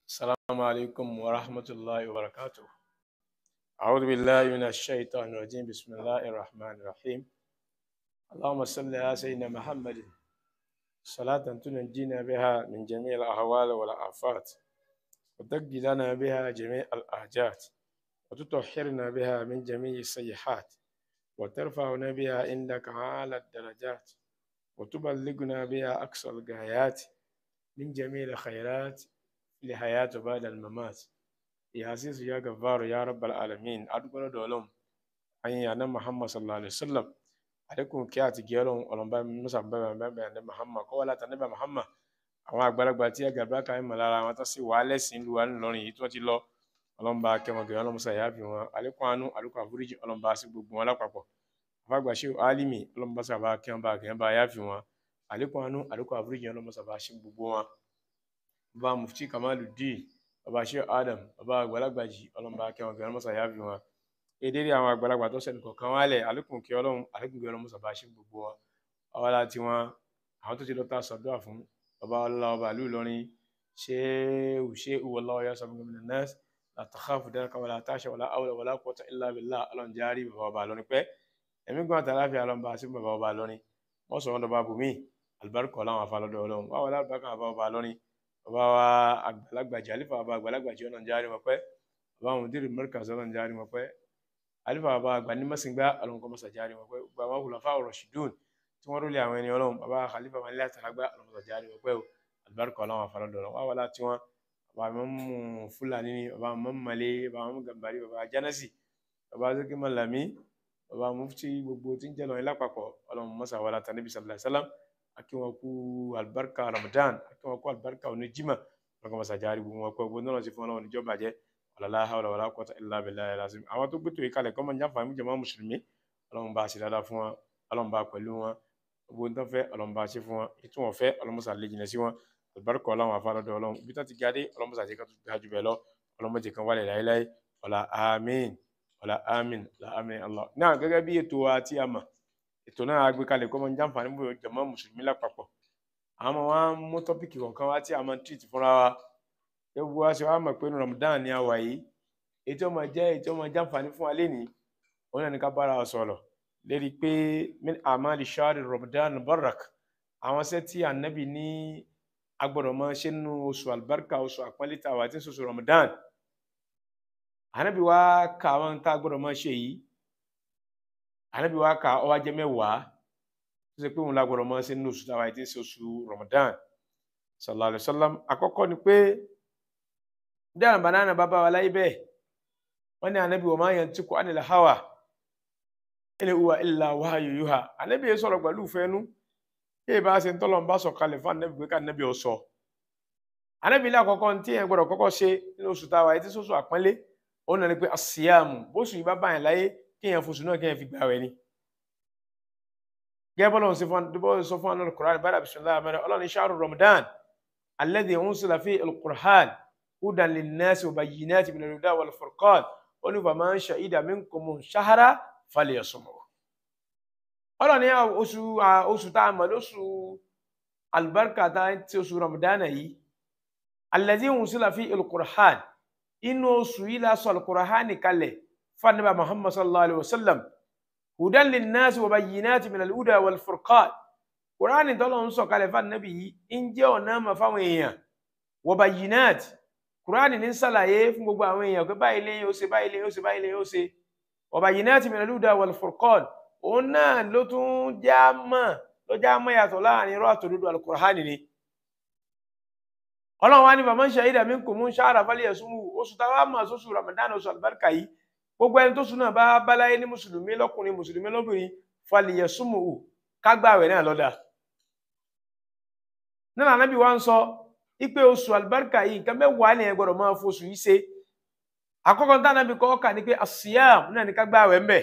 السلام عليكم ورحمة الله وبركاته أعوذ بالله من الشيطان الرجيم بسم الله الرحمن الرحيم اللهم صل على سيدنا محمد صلاة تنجينا بها من جميع الأهوال والآفات وتقضي لنا بها جميع الآجات وتطهرنا بها من جميع السيئات وترفعنا بها عندك أعلى الدرجات وتبلغنا بها أقصى الغايات من جميع الخيرات في الحياة بعد الممات يا عزيز يا غفار يا رب العالمين أدوكنا دولهم أي أنا محمد صلى الله عليه وسلم عليكم كي أتجيلهم ọlọmọba musa bẹbẹ bẹbẹ ẹni Muhammad kọwọ láti ẹni Muhammad àwọn àgbàlagbà tí àgàbà kan mọ lára àwọn tó sì wà lẹsìn lu wa ńlọrin yìí tí wọn ti lọ ọlọmọba kẹwọn gẹrẹ ọlọmọsà yà fi wọn àlékún àánú àlékún àforíjì ọlọmọba sí gbogbo wọn lápapọ̀ àfàgbàṣe alimi ọlọmọba sábà kẹwọn bá kẹwọn bá yà fi wọn àlékún àánú àlékún àforíjì ọlọmọsà bá sí gbogbo wọn bàbá mufti Kamaluddin bàbá ṣe Adam bàbá àgbàlagbà jì ọlọmọba kẹwọn gẹrẹ ọlọmọsà yà fi wọn èdèrè àwọn àgbàlagbà tó sẹni kọ̀ọ̀kan wálẹ̀ àlékún kí Ọlọ́run àlékún kí Ọlọ́run sàbá ṣe gbogbo wọn ọwọ́ láti wọn àwọn tó ti lọ́ta sọ̀dọ́ fún bàbá ọlọ́lá ọba ìlú Ìlọrin ṣé ò ṣé ìwọlá ọyá sọfún gómìnà nurse látàkàfù dáríkà wàlá àtàṣà wàlá àwòlà wàlá quwwata illa billah Ọlọ́run járí bàbá ọba Ìlọrin pẹ́ ẹ̀mí gbọ́n àtàláfíà Ọlọ́run bá sí bàbá ọba Ìlọrin wọ́n sọ wọn dọ̀bà bùnmí àlùbáríkọ̀ láwọn afálọ́dọ̀ Ọlọ́run wà wọlé àlùbáríkà bàbá ọba Ìlọrin bàbá wa àgbàlagbàjì àlífà bàbá àgbàlagbàjì Ọlọ́run járí wọn pẹ́ bàbá àwọn mùdírì mẹ́ríkà Ọlọ́run járí wọn pẹ́ alifa baba àgbà ní mẹsìngbà ọlọ́run kọ mọsà járe wọn pé baba hulafa rashidun tí wọn rólé àwọn ẹni ọlọ́run baba khalifa wọn ilé àtàlágbà ọlọ́run mọsà járe wọn pé o alibarika ọlọ́run afárá dọlọ wà wàlá tí wọn baba mọmú fúlàní ni baba mọmú malé baba mọmú gambari baba janasi baba zeki malami baba mufti gbogbo tí ń jẹ lọrin lápapọ̀ ọlọ́run mọsà wàlá tà níbi sallallahu alaihi wasallam akínwọn kú alibarika ramadan akínwọn kú alibarika oníjìmá ọlọ́run kọ mọsà járe gbogbo wọn pé gbogbo náà ti fún ọlọ́run níjọba jẹ wàlá hawla wàlá quwwata illa billahi al-azim àwọn tó gbẹtò ìkàlẹ̀ kọ́ máa ń jáfàá jàmá mùsùlùmí ọlọ́run bá ṣe dáadáa fún wọn ọlọ́run bá pẹ̀lú wọn gbogbo nǹkan fẹ́ ọlọ́run bá ṣe fún wọn ètò wọn fẹ́ ọlọ́run sà lè jìnà sí wọn àlùbáríkọ ọlọ́run àfàlọ́dọ̀ ọlọ́run ibi tó ti gádé ọlọ́run sà jẹ́ ká tó ga jù bẹ́ẹ̀ lọ ọlọ́run jẹ́ kan wálẹ̀ láéláé ọ̀là àmín ọ̀là àmín ọ̀là àmín Allah náà gẹ́gẹ́ bí ètò wa tí a mọ̀ ètò náà a gbé kalẹ̀ kọ́ máa ń jáfàá níbo jàmá mùsùlùmí lápapọ̀ àwọn ọmọ wa ń mú tọ́pìkì kọ̀ọ̀kan wá tí a máa ń tìrìtì fúnra wa ewu wa ṣe wá mọ̀ pé Ramadan ni a wà yìí ètò ọmọ jẹ ètò ọmọ jàǹfààní fún wa lénìí òun náà ní ká bára sọ̀rọ̀ lérí pé min amali shari Ramadan barak àwọn iṣẹ́ tí anabi ní agbọ́dọ̀ máa ṣe nínú oṣù albarka oṣù àpọ́nlé tá a wà tí ń ṣoṣù Ramadan anabi wa ka àwọn tá a gbọ́dọ̀ máa ṣe yìí anabi wa ka ó wá jẹ́ mẹ́wàá tó ṣe pé òun la gbọ́dọ̀ máa ṣe nínú oṣù tá a wà tí ń ṣoṣù Ramadan sallallahu alayhi wa sallam àkọ́kọ́ ni pé dáhùn banana bàbá wa láyé bẹ́ẹ̀ wọ́n ní anabi wa ma yantiqu anil hawa in huwa illa wahyu yuha anabi yẹn sọ̀rọ̀ pẹ̀lú fẹ́nu yéé bá ṣe ń tọ́lọ̀ ń bá sọ kalẹ̀ fún anabi pé ká anabi ọ̀ sọ anabi ilé àkọ́kọ́ ní tí yẹn gbọ́dọ̀ kọ́kọ́ ṣe nínú oṣù táwa yìí tí sọ́sù àpọ́nlé òun náà ni pé asiyamu bóṣù yìí bá bá yẹn láyé kí yẹn foṣù náà kí yẹn fi gbà wẹ̀ ni. gẹ́gẹ́ bọ́lá òun sọ fún anabi Qur'an bá dàbí sọ̀rọ̀ àmọ́ ọlọ́run shahru Ramadan alladhi unsila fihi al-Qur'an hudan lin-nasi wa bayyinatin min al-huda wal-furqan ó ní faman shahida minkumu shahra falyasumhu ọlọ́run ní oṣù oṣù tá a mọ̀ lóṣù albarka tá a ti oṣù ramadana yìí allazi unsila fi al-Qur'an inú oṣù yìí la sọ al-Qur'an kalẹ̀ fanaba muhammad sallallahu alayhi wa sallam hudan lin-nasi wa bayyinatin min al-huda wal-furqan Qur'an tọ́lọ̀ ń sọ kalẹ̀ fanabi yìí ń jẹ́ ọ̀nà mà fáwọn èèyàn wa bayyinatin kùránì ní sàlàyé fún gbogbo àwọn èèyàn pé báyìí lè yóò ṣe báyìí lè yóò ṣe báyìí lè yóò ṣe ọba yìí náà ti mìíràn lùdà wal furqan òun náà ló tún já mọ́ ló já mọ́ yàtọ̀ láàrin irọ́ àtòdodo alukùránì ni ọlọ́run wa ní faman shahida minkumu shahra falyasumhu oṣù táwa mọ̀ sóṣù ramadan oṣù alibarika yìí gbogbo ẹni tó sùn náà bá báláyé ní mùsùlùmí lọ́kùnrin mùsùlùmí lóbìnrin falyasumhu kágbàwẹ̀ náà lọ́dà náà ànábì wa ń sọ ipe oṣù alibarika yìí nǹkan mẹ́wàá ni ẹ gbọ́dọ̀ máa foṣù yìí ṣe àkọ́kọ́ tá nàbí kọ́ kà ní pé asiyam náà ní ká gbá àwẹ̀ ńbẹ̀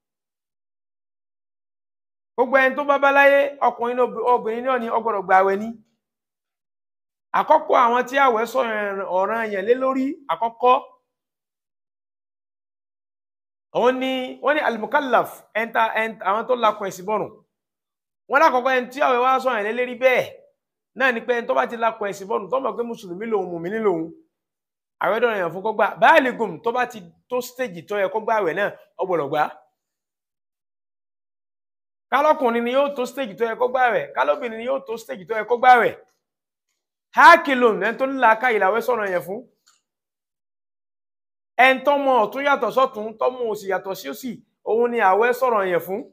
gbogbo ẹni tó bá bá láyé ọkùnrin obìnrin náà ni ó gbọ́dọ̀ gba àwẹ̀ ní àkọ́kọ́ àwọn tí àwẹ̀ sọ ọ̀ràn yẹn lé lórí àkọ́kọ́ àwọn ní wọ́n ní alimukallaf ẹnta àwọn tó lakọ ẹ̀sìn bọ̀rùn wọ́n lákọ̀ọ́kọ́ ẹni tí àwẹ̀ wá sọ yẹn lé lérí bẹ́ẹ̀ náà ni pé tó bá ti lakọ ẹ̀sìn bọ́ọ̀nù tó mọ̀ pé mùsùlùmí lòun mùmíní lòun àwẹ̀ dọ̀rọ̀ yẹn fún kó gbà báyìí gùn tó bá ti tó stage tó yẹ kó gbà àwẹ̀ náà ó gbọ́dọ̀ gbà kálọ́kùnrin ni yóò tó stage tó yẹ kó gbà àwẹ̀ kálọ́bìnrin ni yóò tó stage tó yẹ kó gbà àwẹ̀ hákìlòn ẹni tó nílà ká ìlàwẹ́ sọ̀rọ̀ yẹn fún ẹni tó mọ ọ̀tún yàtọ̀ sọ́tún tó mọ òsì yàtọ̀ sí òsì òun ni àwẹ́ sọ̀rọ̀ yẹn fún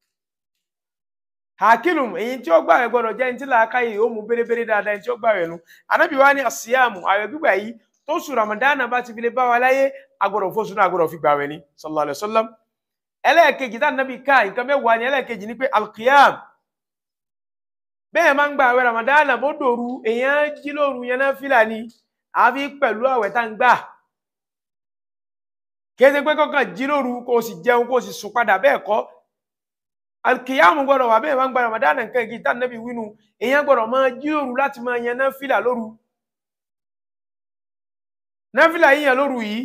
hakilum èyí tí ó gbà rẹ gbọ́dọ̀ jẹ́ ní tí làákà yìí ó mú bérebére dáadáa ẹni tí ó gbà rẹ nu anábì wa ní àsíyàmù àwẹ̀ gbígbà yìí tó sùn ramadana bá ti fi lè bá wa láyé agbọ́dọ̀ fóṣù náà agbọ́dọ̀ fi gbà rẹ ní sallallahu alayhi wa sallam ẹlẹ́ẹ̀kejì tá nàbì ká nǹkan mẹ́wàá ni ẹlẹ́ẹ̀kejì ni pé alqiyam bẹ́ẹ̀ máa ń gba àwẹ̀ ramadana bó dòru èèyàn jí lóru yẹn náà fìlà ni àfi pẹ̀lú àwẹ̀ tá ń gbà kéde pé kọ́kàn jí lóru kó o sì jẹun kó o sì sùn padà bẹ́ẹ̀ kọ́ alkiyamu gbọ́dọ̀ wà bẹ́ẹ̀ máa ń gba ramadan nǹkan igi tá nẹbi wínú èèyàn gbọ́dọ̀ máa jíròrò láti máa yan náfìlà lóru náfìlà yíyan lóru yìí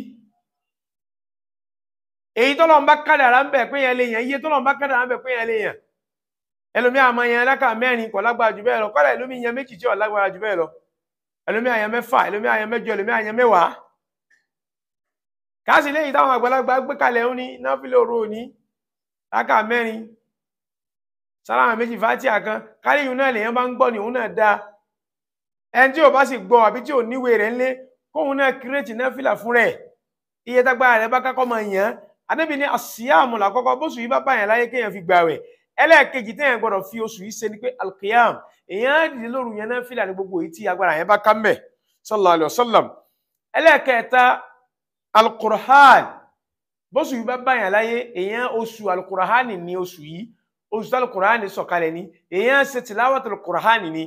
èyí tọ́lọ̀ ń bá kádàrá ń bẹ̀ pé yẹn lè yàn iye tọ́lọ̀ ń bá kádàrá ń bẹ̀ pé yẹn lè yàn ẹlòmíà máa yan alákà mẹ́rin kò lágbára jù bẹ́ẹ̀ lọ kọ́lá ẹlòmíì yan méjì tí ò lágbára jù bẹ́ẹ̀ lọ ẹlòmíà yan mẹ́fà ẹlòmíà yan mẹ́jọ ẹlòmíà yan mẹ́wàá káàsì léyìí táwọn àgbàlagbà gbé kalẹ̀ ń ní náfìlà òru òní lákà mẹ́rin sálámà méjì fàtíà kan káríyùn náà lèyàn bá ń gbọ́ ní òun náà dáa ẹni tí ò bá sì gbọ́ àbí tí ò níwèé rẹ̀ ńlé kóun náà kírètì náà fìlà fún rẹ̀ iye tágbára rẹ̀ bá kákọ́ máa yàn án adébí ní àsíyàmù làkọ́kọ́ bóṣù yìí bá báyàn láyé kéèyàn fi gbààwẹ̀ ẹlẹ́ẹ̀kejì téèyàn gbọ́dọ̀ fi oṣù yìí ṣe ni pé alkiyam èèyàn á dìde lóru yẹn náà fìlà ní gbogbo èyí tí agbára yẹn bá ká mbẹ̀ sallallahu alayhi wa sallam ẹlẹ́ẹ̀kẹta alukur'an bóṣù yìí bá báyàn láyé èèyàn oṣù alukur'an ní oṣù yìí oṣù tí alukur'ani sọ̀kalẹ̀ ni èèyàn ṣe tìláwàtò alukur'ani ni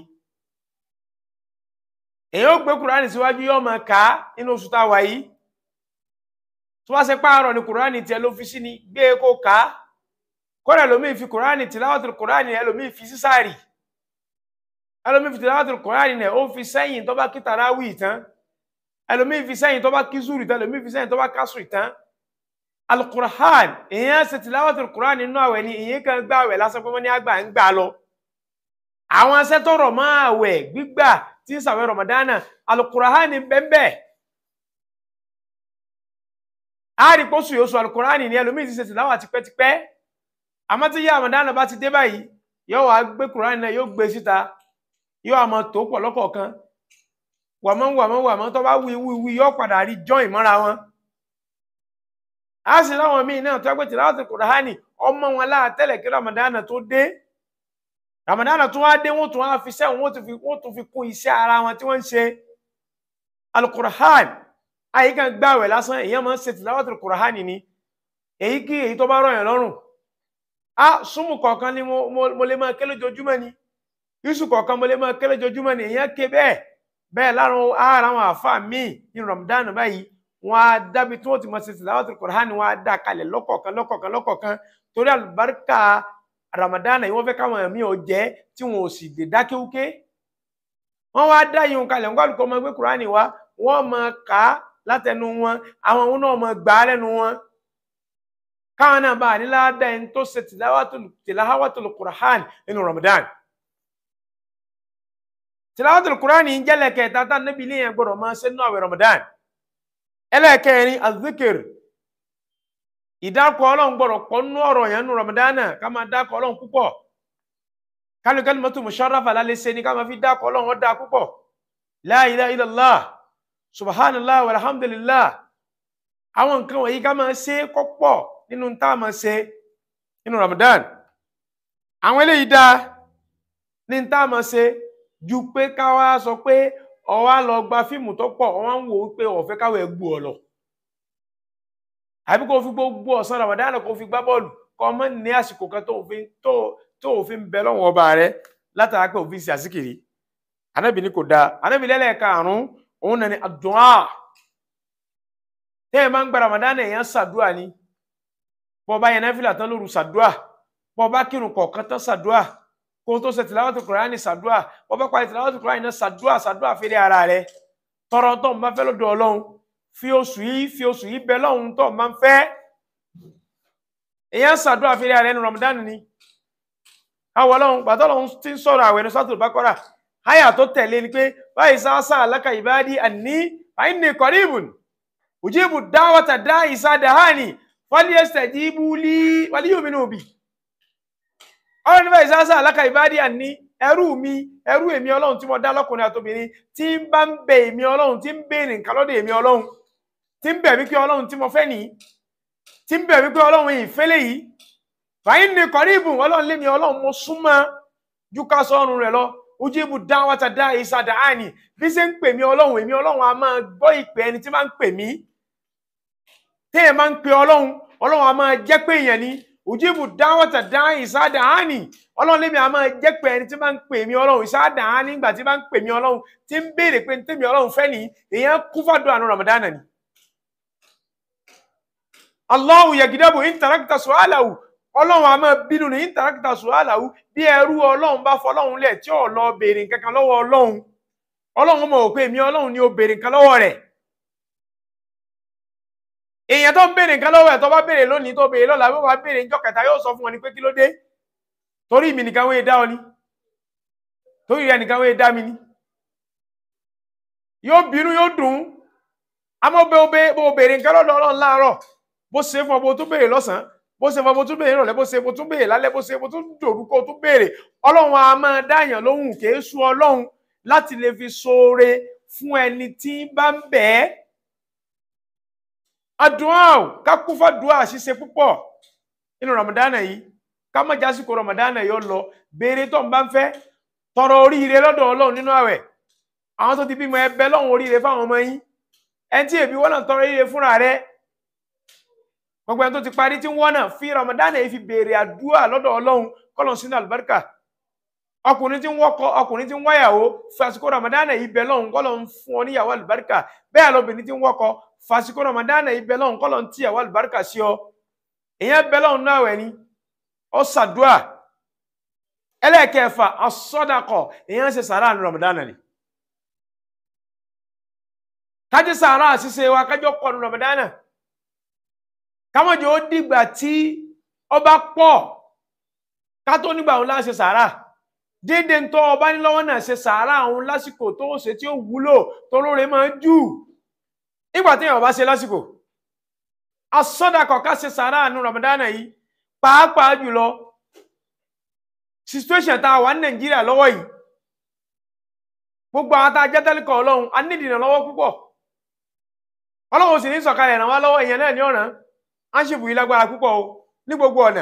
èèyàn ó gbé kur'ani síwájú yóò máa kà á nínú oṣù tá a wà yìí tó wá ṣe páàrọ̀ ni kur'ani tiẹ̀ ló fi sí ni gbé e kó kà á kódà ẹlòmíì fi kur'ani tìláwàtò alukur'ani ẹlòmíì fi sí sáàrì ẹlòmíì fi tìláwàtò alukur'ani nẹ ó fi sẹ́yìn tó bá kí tarawih tán ẹlòmíì fi sẹ́yìn tó bá kí zuri tán ẹlòmíì fi sẹ́yìn tó bá kásùrì tán alukur'an èèyàn ṣe tìláwàtò alukur'an nínú àwẹ̀ ni èèyàn kan gbà àwẹ̀ lásán pé wọ́n ní àgbà ń gbà lọ àwọn asẹ́tọ̀rọ̀ mọ́ àwẹ̀ gbígbà tí ń sàwẹ̀ ramadana alukur'an ní bẹ́ẹ̀ a rí pósù yóò sọ alukur'an ní ẹlòmíì ti ṣe tìláwà tipẹ́tipẹ́ àmọ́ tí yá ramadana bá ti dé báyìí yóò wá gbé kur'an náà yóò gbé síta yóò àmọ́ tó pọ̀ lọ́kọ̀ọ̀kan wàmọ́ wàmọ́ wàmọ́ tó bá wí wí wí yóò padà rí jọ́ìn mọ́ra wọn a sì láwọn míì náà tó ẹgbẹ́ tìláwàtì kùránì ọmọ wọn láà tẹ́lẹ̀ kí ramadana tó dé ramadana tó wá dé wọ́n tún wá fi sẹ́wọ̀n wọ́n tún fi kún iṣẹ́ ara wọn tí wọ́n ń ṣe alukur'an ayé kan gbàwẹ̀ lásán èèyàn máa ń ṣe tìláwàtì kùránì ni èyí kí èyí tó bá rọ̀ yàn lọ́rùn a súnmù kọ̀ọ̀kan ni mo lè máa ké lójoojúmọ́ ni yusuf kọ̀ọ̀kan mo lè máa ké lójoojúmọ́ ni èèyàn ké bẹ́ẹ̀ bẹ́ẹ̀ láàrún ara àwọn àfáà míì ní ramadan báyìí wọn á dábí tí wọn ti mọ sí tìláwàtì kùránì wọn á dá kalẹ̀ lọ́kọ̀ọ̀kan lọ́kọ̀ọ̀kan lọ́kọ̀ọ̀kan torí àlùbáríkà ramadan yìí wọn fẹ́ káwọn ẹ̀mí ò jẹ́ tí wọn ò sì dé dákéwúké wọn wá dá yìí kalẹ̀ wọn kálukọ ọmọ gbé kùránì wá wọn mọ ká látẹnu wọn àwọn ohun náà mọ gbà á lẹ́nu wọn káwọn náà bá nílá dá ẹni tó ṣe tìláwàtì kùránì nínú ramadan tìláwàtì kùránì ń jẹ́lẹ̀ kẹta tá níbi ilé yẹn gbọdọ̀ máa ṣe nínú àwẹ̀ ramadan ẹlẹ́ẹ̀kẹrin azikir ìdákọ̀ ọlọ́run gbọ́dọ̀ pọ̀ nínú ọ̀rọ̀ yẹn nínú ramadana ká máa dákọ̀ ọlọ́run púpọ̀ kálukẹ́lì mọ́tò musharrafa lálẹ́ ṣe ni ká máa fi dákọ̀ ọlọ́run ọ̀dà púpọ̀ la ilaha illallah subhanallah walhamdulillah àwọn nǹkan wọ̀nyí ká máa ṣe kọ́pọ̀ nínú tá a máa ṣe nínú ramadan àwọn eléyìí dá ní tá a máa ṣe ju pé ká wá sọ pé ó wá lọ gba fíìmù tó pọ̀ ó wá ń wò ó pé ó fẹ́ káwé gbù ọ lọ àbí kò fi gbogbo ọ̀sán Ramadan kò fi gbá bọ́ọ̀lù kọ́ mọ́ ní àsìkò kan tó òfin tó tó òfin bẹ lọ́wọ́ ọba rẹ látara pé òfin ṣe àsìkiri anábì ní kò dáa anábì lẹ́lẹ́karùn-ún òun náà ni àdúrà tẹ́yẹ̀ máa ń gba Ramadan èèyàn ṣàdúà ni bọ́ bá yẹn náfìlà tán lóru ṣàdúà bọ́ bá kírun kọ̀ọ̀kan tán ṣàdúà kó tó ṣe tìláwàtò kùránì ṣàdúà bọ́ bá parí tìláwàtò kùránì náà ṣàdúà ṣàdúà fèrè ara rẹ tọrọ tó ń bá fẹ́ lọ́dọ̀ Ọlọ́run fi oṣù yìí fi oṣù yìí bẹ lọ́hùn tó máa ń fẹ́ èèyàn ṣàdúrà fèrè ara ẹnu Ramadan ni káwọ Ọlọ́run gbàtọ́ lọ́hùn tí ń sọ̀rọ̀ àwẹ̀ ní sọ́tò Bákọ́rà háyà tó tẹ̀lé ni pé báyìí sáásá aláka ìbáàdí àní fàyínì kọ̀ríbùn ujibu dáwọ́ta dá ìsádàhánì fọ́líẹ́sẹ̀ jíbúlí wàlíyòmínú bì ọ̀rọ̀ nípa ìsásá aláka ìbádìí àní ẹrú mi ẹrú èmi ọlọ́run tí mo dá lọ́kùnrin àtobìnrin tí ń bá ń bẹ èmi ọlọ́run tí ń béèrè nǹkan lọ́dọ̀ èmi ọlọ́run tí ń bẹ̀ mí pé ọlọ́run tí mo fẹ́ nìyí tí ń bẹ̀ mí pé ọlọ́run ìfẹ́lẹ̀ yìí fàyín ní kọ́ríbù ọlọ́run lémi ọlọ́run mo súnmọ́ ju ká sọ́run rẹ̀ lọ ujibu dáwọ́ta dá ìsàdá àní bí ṣe ń pè mí ọlọ́run èmi ọlọ́run a máa gbọ́ ìpè ẹni tí máa ń pè mí téèyàn máa ń pe ọlọ́run ọlọ́run a máa jẹ́ pé èèyàn ni ujibu dáwọ́ta dá ìsàdá àní ọlọ́run lémi a máa jẹ́ pé ẹni tí máa ń pè mí ọlọ́run ìsàdá àní nígbà tí máa ń pè mí ọlọ́run tí ń béèrè pé tèmi ọlọ́run fẹ́ nìyí èèyàn kú fàdúrà àánú ramadana ni. Allahu yagidabu intarakita su'alahu ọlọ́run a máa bínú ní intarakita su'alahu bí ẹrú ọlọ́run bá fọlọ́run lẹ̀ tí ò lọ béèrè nǹkan kan lọ́wọ́ ọlọ́run ọlọ́run mọ̀ pé èmi ọlọ́run ni ó béèrè nǹkan lọ́wọ́ rẹ̀ èèyàn tó ń béèrè nǹkan lọ́wọ́ ẹ̀ tó bá béèrè lónìí tó béèrè lọ́la bí wọ́n bá béèrè níjọ́ kẹta yóò sọ fún wọn ni pé kí ló dé torí mi nìkan wọ́n yé dá ọ ni torí rẹ nìkan wọ́n yé dá mi ni yóò bínú yóò dùn àmọ́ bẹ́ẹ̀ bó béèrè nǹkan lọ́dọ̀ ọlọ́run láàárọ̀ bó ṣe fún ọ bó tún béèrè lọ́sàn-án bó ṣe fún ọ bó tún béèrè ìrọ̀lẹ́ bó ṣe bó tún béèrè lálẹ́ bó ṣe bó tún dòrúkọ tún béèrè ọlọ́run a máa dáyàn lóhùn kìí sú ọlọ́run láti lè fi ṣoore fún ẹni tí bá ń bẹ̀ ẹ́ àdúrà ò ká kú fàdúrà ṣíṣe púpọ̀ nínú ramadana yìí ká má jásìkò ramadana yìí ó lọ béèrè tó ń bá ń fẹ́ tọrọ oríire lọ́dọ̀ ọlọ́run nínú àwẹ̀ àwọn tó ti bímọ ẹbẹ lọ́hùn oríire fáwọn ọmọ yín ẹni tí èbí wọ́n náà tọrọ oríire fúnra rẹ̀ gbogbo ẹni tó ti parí tí ń wọ́n náà fi ramadan yìí fi béèrè àdúrà lọ́dọ̀ ọlọ́run kọ́lọ̀ sínú àlùbáríkà ọkùnrin tí ń wọ́kọ ọkùnrin tí ń wáyàwó fàsìkò ramadan yìí bẹ lọ́hùn kọ́lọ̀ ń fún ọ níyàwó àlùbáríkà bẹ́ẹ̀ lóbìnrin tí ń wọ́kọ fàsìkò ramadan yìí bẹ lọ́hùn kọ́lọ̀ ń tíyàwó àlùbáríkà sí ọ èèyàn bẹ lọ́hùn náà wẹ̀ ni ọ sàdúà ẹlẹ́ẹ̀kẹfà asọ́dàkọ̀ èèyàn ṣe sàrà ní ramadan ni kájí sàrà àṣìṣe wa kájọ pọ̀ ní ramadan náà kámọ̀jọ́ ó dìgbà tí ọba pọ̀ ká tó nígbà òun láṣẹ sàárà déédéé ń tọ́ ọba ní lọ́wọ́ náà ṣe sàárà òun lásìkò tó ṣe tí ó wúlò tó lóore máa ń jù nígbà tí èèyàn bá ṣe lásìkò asọ́dàkọ̀ ká ṣe sàárà àánú ramadana yìí pàápàá jùlọ situation tá a wà ní nàìjíríà lọ́wọ́ yìí gbogbo àwọn tá a jẹ́ tẹ́lẹ̀kọ̀ ọlọ́run a nídìí ìrànlọ́wọ́ púpọ̀ ọlọ́run sì ní sọ̀kalẹ̀ ràn wá lọ́wọ́ ìyẹn náà ní ọ̀ràn áṣìbù yìí lágbára púpọ̀ o ní gbogbo ọ̀nà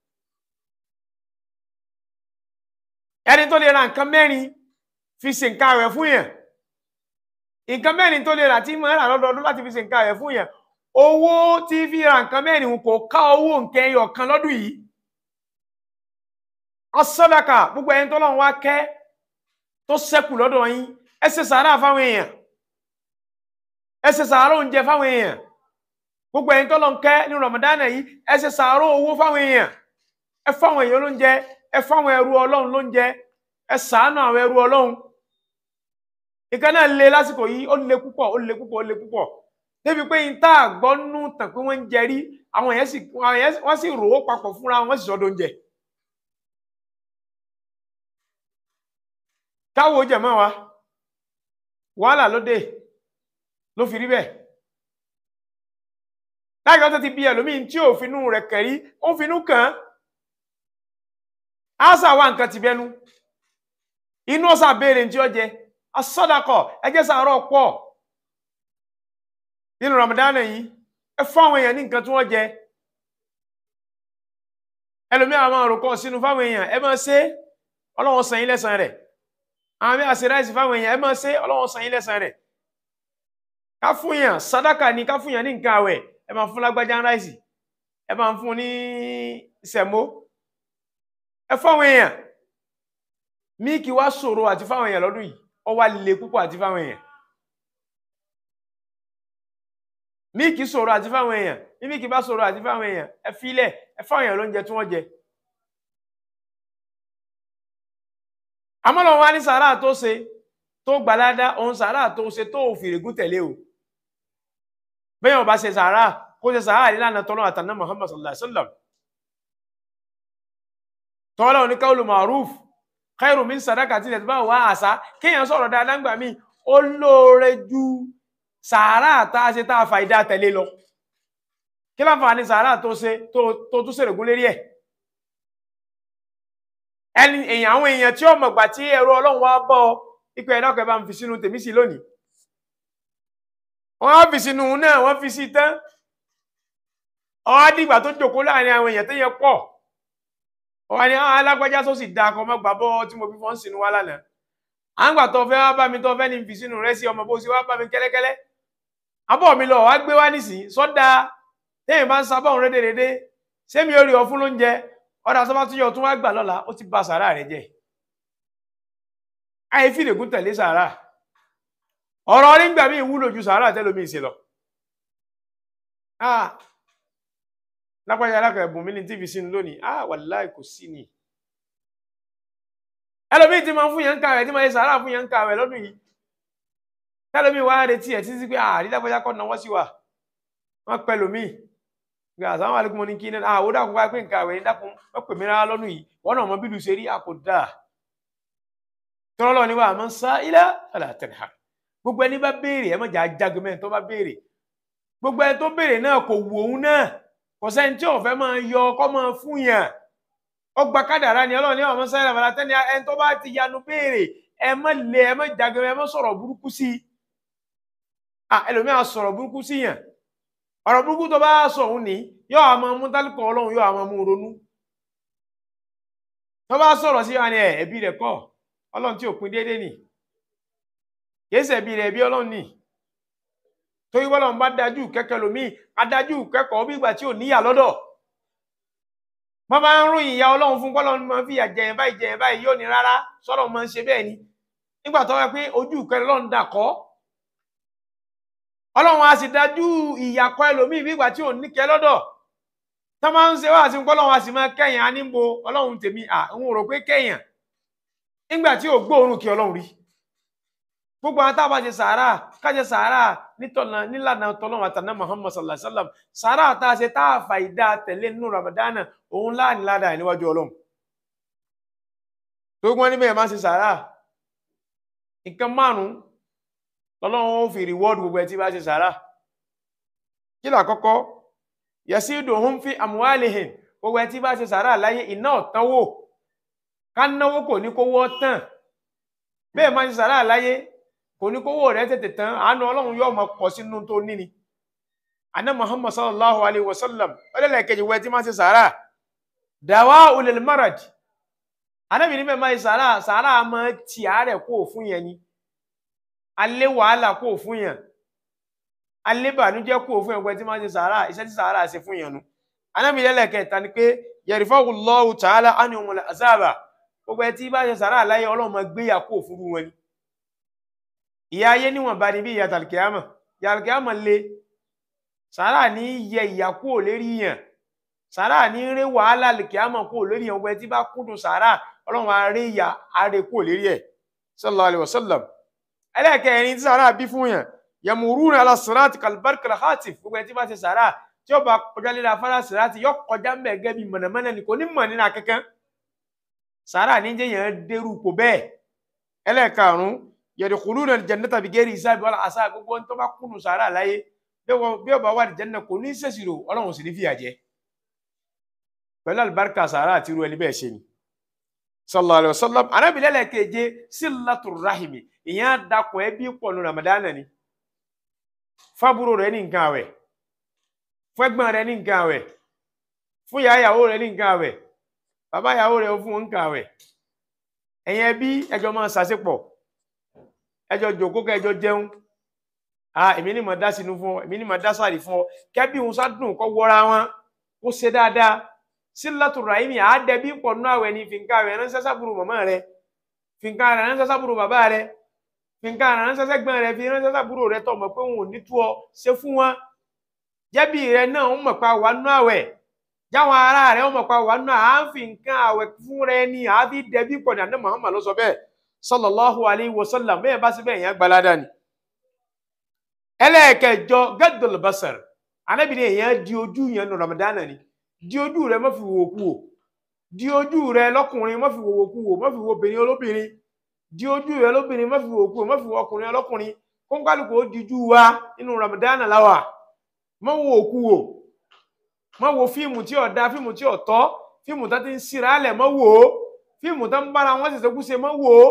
ẹni tó lè ra nǹkan mẹ́rin fi ṣe nǹkan rẹ̀ fún yẹn nǹkan mẹ́rin tó lè rà tí mo rà lọ́dọọdún láti fi ṣe nǹkan rẹ̀ fún yẹn owó tí fi ra nǹkan mẹ́rin kò ká owó nǹkan ẹyọ kan lọ́dún yìí asọ́dàkà gbogbo ẹni tó lọ́run wá kẹ́ tó ṣẹ́kù lọ́dọ̀ yín ẹ ṣe sàárà fáwọn èèyàn ẹ ṣe sàárà oúnjẹ fáwọn èèyàn gbogbo ẹ̀yin tó lọ ń kẹ́ ní ramadana yìí ẹ ṣe sàárò owó fáwọn èèyàn ẹ fáwọn èèyàn lóúnjẹ ẹ fáwọn ẹrú ọlọ́run lóúnjẹ ẹ ṣàánú àwọn ẹrú ọlọ́run ìkan náà le lásìkò yìí ó le púpọ̀ ó le púpọ̀ ó le púpọ̀ débi pé yín tá a gbọ́ nú tàn pé wọ́n ń jẹ rí àwọn èèyàn sì wọ́n sì rò ó papọ̀ fúnra wọn sì sọ́dọ̀ oúnjẹ. káwo jẹ̀mọ́ wa wàhálà ló dé ló fi rí bẹ́ẹ̀ láìka tó ti bí ẹlòmíín tí ò finú rẹ̀ kẹrí ó finú kàn án àṣà wa nǹkan ti bẹnu inú ọ̀sà béèrè tí ó jẹ asọ́dàkọ̀ ẹjẹ́ sàárọ̀ pọ̀ nínú Ramadan yìí ẹ fún àwọn èèyàn ní nǹkan tí wọ́n jẹ ẹlòmíín àwọn àròkọ sínú fáwọn èèyàn ẹ máa ṣe Ọlọ́run san yín lẹ́san rẹ̀ àwọn mẹ́ta ṣe ráìsì fáwọn èèyàn ẹ máa ṣe Ọlọ́run san yín lẹ́san rẹ̀ ká fún yàn sàdákà ni ká fún yàn ní nǹkan àwẹ̀ ẹ máa fún lágbájá ráìsì ẹ máa fún ní sẹ̀mó ẹ fáwọn èèyàn míìkì wá ṣòro àti fáwọn èèyàn lọ́dún yìí ó wá le púpọ̀ àti fáwọn èèyàn míìkì ṣòro àti fáwọn èèyàn bí míìkì bá ṣòro àti fáwọn èèyàn ẹ filẹ̀ ẹ fáwọn èèyàn lóúnjẹ tí wọ́n jẹ. àmọ́ lọ́wọ́ wá ní sàárà tó ṣe tó gbalada òun sàárà tó ṣe tó òfìrègún tẹ̀lé o bẹ́ẹ̀ wọn bá ṣe sàárà kó ṣe sàárà nílànà tọ́lọ́ àtàná Muhammad sallallahu alaihi wasallam tọ́lọ́ ní káwùlù ma'ruf khairu min sadaqati tí bá wà àṣà kéèyàn sọ̀rọ̀ dáadáa gbà mí ó lóore ju sàárà tá a ṣe tá a fa ìdá tẹ̀lé lọ kí láǹfààní sàárà tó ṣe tó tó tún ṣèrègùn lérí ẹ̀ ẹni èèyàn àwọn èèyàn tí ó mọ̀gbà tí ẹ̀rọ ọlọ́run wá bọ́ ọ ipò ẹ̀dá ọkọ̀ ẹ̀ bá ń fi sínú tèmi sí lónìí wọ́n á fi sínú náà wọ́n fi sí tán ọ́ dìgbà tó jòkó láàrin àwọn èèyàn tó yẹ pọ̀ wọ́n ní alágbájá tó sì dáa kọ́ mọ́ gbà bọ́ tí mo fi fọ́n sínú wá lánàá à ń gbà tó fẹ́ wá bá mi tó fẹ́ ní fi sínú rẹ sí ọmọ bó ṣe wá bá mi kẹ́lẹ́kẹ́lẹ́ abọ́ mi lọ wá gbé wá nísìn sọ́dà téèyàn bá ń sábà òun rédèrèdè sẹ́mi orí ọ fún lóúnjẹ ọ̀dà sọ́ba tó yọ tún wá gbà lọ́la ó ti ba sàárà rẹ jẹ́ àyè fìdègún tẹ̀lé sàárà ọ̀rọ̀ orí ń gbà mí ìwúlò ju sàárà tẹ́lómi ìṣe lọ lápájá alákọ̀ọ́ ẹ̀bùn mi ní tv sínú lónìí ah wàláì kò sí ni ẹlòmíì ti máa ń fún yẹn ń kàwé tí máa ń sàárà fún yẹn ń kàwé lọ́dún yìí tẹlòmíì wá retí ẹ̀ títí pé àrí lápájá kọ́ náwó sí wa wọ́n pẹ́ lòmíì gbé àsáwọn àlékún mọ́ ní kí náà àwọn dàkún wáyé pé ń kàwé dákun wọ́n pè mí rárá lọ́dún yìí wọ́n náà mọ bílù ṣe rí àpò dáa tọ́lọ́ ni wà á máa ń sá ilẹ̀ àlàtẹ̀lẹ̀ gbogbo ẹni bá béèrè ẹ mọ̀jà jágbe tó bá béèrè gbogbo ẹni tó béèrè náà kò wù òun náà kò sẹ́ni tí ọ̀fẹ́ máa yọ ọkọ́ máa fún yàn ọgbà kádàrá ni ọlọ́run ní ọmọ sáyẹn àbàlá tẹ́ni ẹni tó bá ti yanu béèrè ẹ má lé ẹ má jágbe ẹ má sọ̀rọ̀ burúkú sí i à ẹlòmíà sọ̀rọ̀ burúkú sí yàn ọ̀rọ̀ burúkú tó bá sọ òun ní yóò àmọ́ mú tálíkọ̀ ọlọ́run yóò àmọ́ mú ronú tó bá sọ̀rọ̀ sí wa ni ẹ ẹbí rẹ̀ kọ́ ọlọ́run tí ò pin déédéé nì kìí ṣẹ̀bi rẹ̀ bí ọlọ́run nì torí wọ́n lọ́n bá dájú kẹ́kẹ́ lomi adájú kẹ́kọ̀ọ́ bí ìgbà tí ò níyà lọ́dọ̀ wọ́n máa ń ròyìn ìyá ọlọ́run fún bọ́lọ́run máa ń fìyà jẹyìn báyìí jẹyìn báyìí yóò ní rárá sọ́dọ̀ máa ń ṣe bẹ́ẹ̀ ni nígbà tó wá pé ojú ìkẹrẹ lọ́run dà kọ́ ọlọ́run a sì dájú ìyà kọ́ ẹlòmíì bí ìgbà tí ò ní kẹ́ lọ́dọ̀ tó máa ń ṣe wá sí bọ́lọ́run a sì máa kẹ́yìn á níbo ọlọ́run tèmi à ń rò pé kẹ́yìn nígbà tí ò gbóòórùn kí ọlọ́run rí gbogbo àwọn táwọn bá ṣe sàárà káṣe sàárà nítọ̀nà nílànà tọ́lọ́run àtàná Muhammad sallallahu alaihi wa sallam sàárà tá a ṣe tá a fà ìdá tẹ̀lé nínú Ramadana òun láàní ládàá ẹ̀ níwájú ọlọ́run tó gbọ́n níbẹ̀ máa ṣe sàárà nǹkan márùn-ún lọ́lọ́run ó fi reward gbogbo ẹ̀ tí bá ṣe sàárà kí là kọ́kọ́ yasiduhum fi amwalihim gbogbo ẹ̀ tí bá ṣe sàárà láyé iná ọ̀tánwò ká náwó kò ní kówó tán bẹ́ẹ̀ máa ṣe sàárà láyé kò ní kówó rẹ̀ tètè tán àánú ọlọ́run yóò máa pọ̀ sínú tó níni àná muhammad sallallahu alayhi wa sallam ọlẹ́lẹ̀kejì wẹ́ tí máa ṣe sàárà dàwà ulil marad anábì níbẹ̀ máa ṣe sàárà sàárà máa ti àárẹ̀ kó fún yẹn ni alẹ́ wàhálà kó fún yẹn alẹ́ bànújẹ́ kó fún yẹn wẹ́ tí máa ṣe sàárà iṣẹ́ tí sàárà ṣe fún yẹn nu anábì lẹ́lẹ̀kẹta ni pé yarfa'u Allahu ta'ala anhumul azaba gbogbo ẹ tí bá ṣe sàárà láyé ọlọ́run máa gbéyà kó òfurú wọn ni ìyá ayé níwọ̀n bá ní bí ìyá tàlùkìámà ìyá tàlùkìámà le sàárà ní yẹ ìyà kú ò lérí yàn sàárà ní ré wàhálà lùkìámà kú ò lérí yàn gbogbo ẹ tí bá kúndùn sàárà ọlọ́run á ré ìyà àrè kú ò lérí ẹ̀ sallallahu alaihi wasallam ẹlẹ́ẹ̀kẹrin tí sàárà bí fún yàn yamuruna ala sirati kalbarkal khatif gbogbo ẹ tí bá ṣe sàárà tí ó bá kọjá lílà afárá sirati yọ kọjá mẹ́gẹ́ bí mọ̀nàmọ́ná ni kò ní mọ̀ nínú akẹ́kẹ́ sàárà ní jẹ́ yẹn dérú kò bẹ́ẹ̀ ẹlẹ́ẹ̀karùn-ún yadkhuluna al-jannata bighairi hisabi wala asab gbogbo tó bá kúnnù sàárà láyé bí ó bá wà al-janna kò ní sẹ̀sìrò ọlọ́run sì ní fìyà jẹ pẹ̀lú àlùbáríkà sàárà àti irú ẹni bẹ́ẹ̀ ṣe ni sallallahu alaihi wasallam anábìlẹ̀ lẹ́ẹ̀keje silatur rahimi ìyẹn dakùn ẹbí pọ̀ nù ramadana ni fábúrò rẹ ní nǹkan àwẹ̀ fẹ́gbọ́n rẹ ní nǹkan àwẹ̀ fún ìyá ìyàwó rẹ ní nǹkan àwẹ̀ bàbá ìyàwó rẹ̀ fún wọn kàwẹ̀ ẹ̀yin ẹbí ẹjọ́ máa ṣàṣepọ̀ ẹjọ́ jòkó kẹjọ jẹun ah èmi ní mọ̀ dá sínú fún ọ èmi ní mọ̀ dá sàrí fún ọ kẹ́bí òun sádùn kọ́ wọra wọn kó ṣe dáadáa sílátù ràhìmì àádẹ́bí pọ̀ nínú àwẹ̀ ni fìǹkà rẹ̀ ránṣẹ́ sábúrò màmá rẹ̀ fìǹkà rẹ̀ ránṣẹ́ sábúrò bàbá rẹ̀ fìǹkà rẹ̀ ránṣẹ́ sẹ́gbọ́n rẹ̀ fi ránṣẹ́ sábúrò rẹ̀ tọ̀ mọ̀ pé òun ò ní tú ọ ṣe fún wọn jẹ́bi rẹ̀ náà ń mọ̀ pa wà nínú àwẹ̀ jáwọn ará rẹ̀ wọ́n mọ̀ pa wà nínú à ń fi nǹkan àwẹ̀ fún rẹ̀ ni à á fi dẹbí pọ̀ ní àná Muhammad ló sọ bẹ́ẹ̀ sallallahu alayhi wa sallam bẹ́ẹ̀ bá sí bẹ́ẹ̀ yẹn gbalada ni. ẹlẹ́ẹ̀kẹjọ gẹ́dọ̀lù basar anábìrin èèyàn di ojú yẹn nù Ramadan ni di ojú rẹ̀ má fi wò kú wò di ojú rẹ̀ lọ́kùnrin má fi wò kú wò má fi wò obìnrin olóbìnrin di ojú rẹ̀ lóbìnrin má fi wò kú wò má fi wò ọkùnrin ọlọ́kùnrin kó kálukú ó dijú wa nínú Ramadan láwà má wo òkú wò má wo fíìmù tí ò da fíìmù tí ò tọ́ fíìmù tó ti ń síra alẹ̀ má wò ó fíìmù tó ń bára wọn ṣẹ̀ṣẹ̀ kú ṣe má wò ó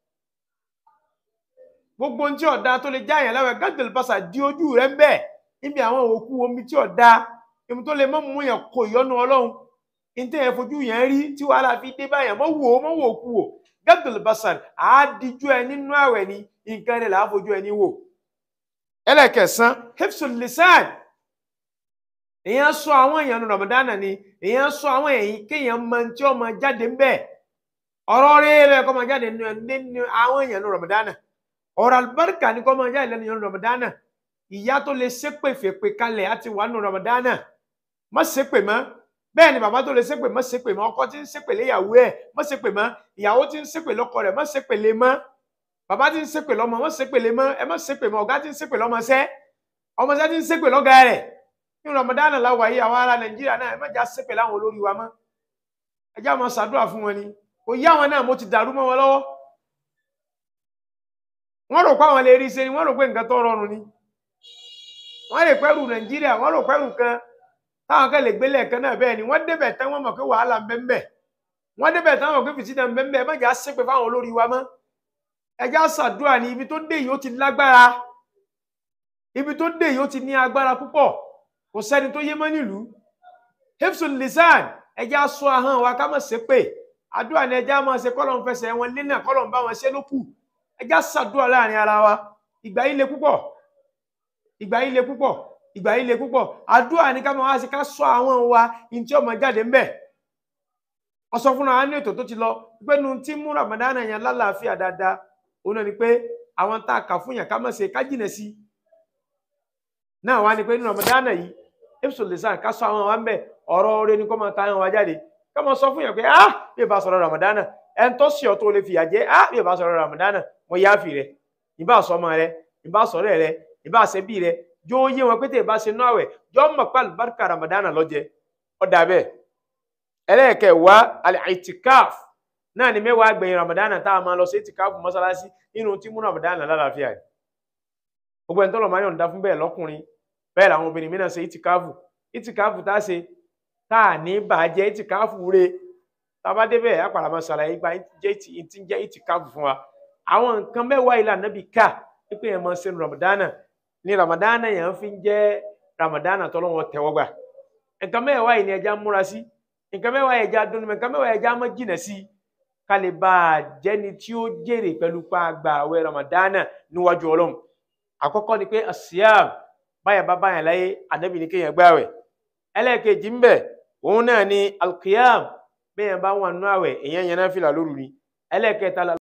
gbogbo ohun tí ò da tó lè já yẹn láwẹ̀ gàdùn pàṣà di ojú rẹ ń bẹ̀ níbi àwọn òkú omi tí ò da èmi tó lè má mú yẹn kó ìyọnu Ọlọ́run ntẹ yẹn fojú yẹn rí tí wàhálà fi dé báyẹn mọ wò ó mọ wò ó kú wò gàdùn pàṣà àádìjú ẹ nínú àwẹ̀ ni nǹkan rẹ̀ là á fojú ẹni wò ẹlẹ́kẹ̀sán hifsul lisan èèyàn sọ àwọn èèyàn nínú ramadana ni èèyàn sọ àwọn èèyàn kéèyàn mọ tí ó máa jáde ń bẹ ọ̀rọ̀ rere kó máa jáde nínú àwọn èèyàn nínú ramadana ọ̀rọ̀ alibarika ni kó máa jáde lẹ́nu nínú ramadana ìyá tó lè ṣépè fèpè kalẹ̀ àti wà nínú ramadana má ṣépè mọ́ bẹ́ẹ̀ ni bàbá tó lè ṣépè má ṣépè mọ́ ọkọ tí ń ṣépè léyàwó ẹ̀ má ṣépè mọ́ ìyàwó tí ń ṣépè lọ́kọ rẹ̀ má ṣépè lé mọ́ bàbá tí ń ṣépè lọ́mọ má ṣépè lé mọ́ ẹ má ṣépè mọ́ ọ̀gá tí ń ṣépè lọ́mọ ṣẹ́ ọmọṣẹ́ tí ń ṣépè lọ́gá rẹ̀ ní Ramadan la wà yìí àwọn ará Nàìjíríà náà ẹ má já ṣépè láwọn olórí wa mọ́ ẹ já máa ṣàdúrà fún wọn ni kò yá wọn náà mo ti dàrú mọ́ wọn lọ́wọ́ wọ́n rò pé àwọn lè rí ṣe ni wọ́n rò pé nǹkan tó rọrùn ni wọ́n lè pẹ́rù Nàìjíríà wọ́n rò pẹ́rù kan táwọn kan lè gbélé ẹ̀kan náà bẹ́ẹ̀ ni wọ́n débẹ̀ tán wọ́n mọ̀ pé wàhálà ń bẹ ń bẹ wọ́n débẹ̀ tán wọ́n mọ̀ pé fìtínà ń bẹ ń bẹ ẹ má já ṣépè fáwọn olórí wa mọ́ ẹjá ṣàdúrà ní ibi tó dé yìí ó ti lágbára ibi tó dé yìí ó ti ní agbára púpọ̀ kò sẹ́ni tó yé mọ́ nílùú hifsul lisan ẹjá sọ ahọ́n wa ká má ṣépè àdúrà ni ẹjá máa ṣe kọ́lọ̀ ń fẹsẹ̀ wọn lé náà kọ́lọ̀ ń bá wọn ṣe ló kù ẹjá ṣàdúrà láàrin ara wa ìgbà yìí le púpọ̀ ìgbà yìí le púpọ̀ ìgbà yìí le púpọ̀ àdúrà ni ká máa wá sí ká sọ ahọ́n wa ní tí ọmọ jáde ń bẹ̀ ọsọ fúnra wa ní ètò tó ti lọ pé nu tí mú Ramadan yẹn lálàáfíà dáadáa òun náà ni pé àwọn tá a kà fún yàn ká má ṣe ká jìnà sí náà wá ní pé nínú Ramadana yìí hifsul lisan ká sọ àwọn wa ń bẹ ọ̀rọ̀ oore ni kó máa ta àwọn wa jáde ká máa sọ fún yàn pé ah bí ìbá sọ̀rọ̀ Ramadana ẹn tó sì ọ tó lè fìyà jẹ ah bí ìbá sọ̀rọ̀ Ramadana mo yá fi rẹ ìbá sọmọ rẹ ìbá sọ̀rọ̀ rẹ ìbá ṣe bí rẹ jó yé wọn pété ìbá ṣe náà wẹ jọ mọ pé alibarika Ramadana lọjẹ ọdà bẹ́ẹ̀ ẹlẹ́ẹ̀kẹ́ wá al-itikaf náà ni mẹ́wàá gbẹ̀yìn ramadana tá a máa lọ sí ìtìkáfù mọ́sálásí nínú tí mú ramadana lálàáfíà rẹ̀ gbogbo ẹni tó lọ máa yọ̀ǹda fún bẹ́ẹ̀ lọ́kùnrin bẹ́ẹ̀ làwọn obìnrin mìíràn ṣe ìtìkáfù ìtìkáfù tá a ṣe tá a ní bàjẹ́ ìtìkáfù re tá a bá débẹ̀ àpàrà máa ṣàlàyé gba ti ń jẹ́ ìtìkáfù fún wa àwọn nǹkan mẹ́wàá ilà nàbì ká pípé yẹn máa ṣe ramadana ní ramadana yẹn fi ń jẹ́ ramadana tọ́lọ́wọ́ tẹ́wọ́gbà nǹkan mẹ́wàá yìí ni ẹja múra sí nǹkan mẹ́wàá ẹja dunu nǹkan mẹ́wàá ẹja má jìnà sí kálí bá a jẹ́ni tí ó jèrè pẹ̀lú pa àgbà àwẹ̀ ramadana níwájú ọlọ́run àkọ́kọ́ ni pé asiam báyà bá báyà láyé ànábì ní kéèyàn gbààwẹ̀ ẹlẹ́ẹ̀kejì ń bẹ òun náà ni alqiyam bẹ́ẹ̀ bá wà nínú àwẹ̀ èèyàn yẹn náà fìlà lóru ni ẹlẹ́ẹ̀kẹta